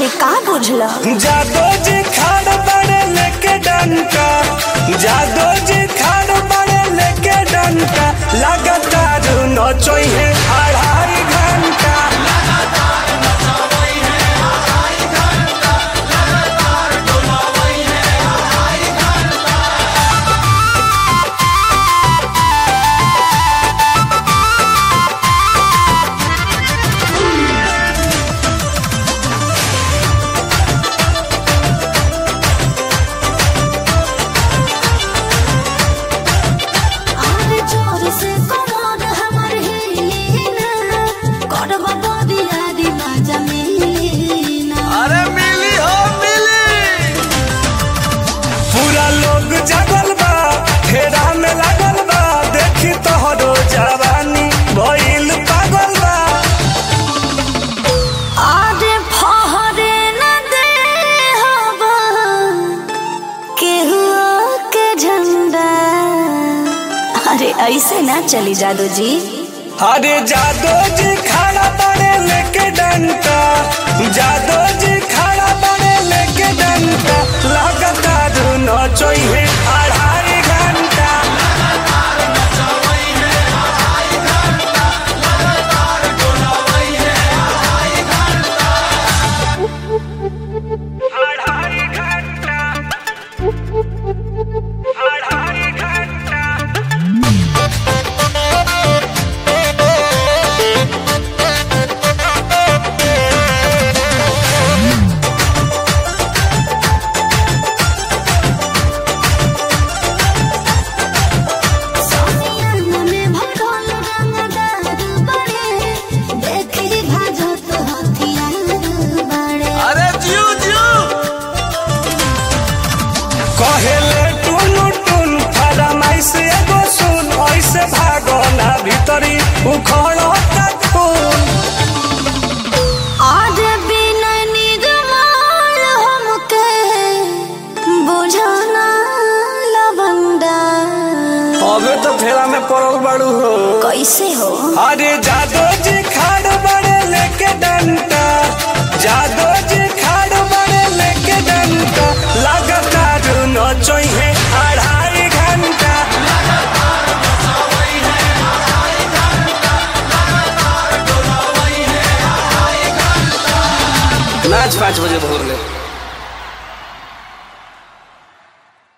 अरे का बुझला जादो जी खाड़ बड़े लेके डंका जादो जी खाड़ बड़े लेके डंका लगातार नचोई है अढ़ाई घंटा अरे जोर से कमर हमर हिली ना करबा बॉडी आदि मजा मिली ना अरे मिली हो मिली पूरा लोग जगल बा फेरा में लागल बा देखी तोहरो जवानी भइल पागल बा आरे फहरे न दे हवा केहू के झंडा अरे ऐसे ना चली जादू जी अरे जादो जी खड़ा बड़े लेके डंका जादो जी खड़ा बड़े लेके डंका लगातार नचोई है अढ़ाई घंटा अढ़ाई घंटा अढ़ाई घंटा सोनिया में भरल रंगदार बड़े देखी भाजत हथियार बड़े अरे जियो जियो कहेले टुनु टुन फरमाइश एगो सुन ऐसे भागो ना भीतरी उखड़ो खून आज बिना निर्मल हमके बुझाना लवंडा अबे तो फेरा में पड़ल बाड़ू हो कैसे हो अरे जादो जी खाड़ बड़े लेके डंटा जादो जी खाड़ बड़े लेके डंटा लगातार नचोई है अढ़ाई घंटा नाच पाँच बजे भोर ले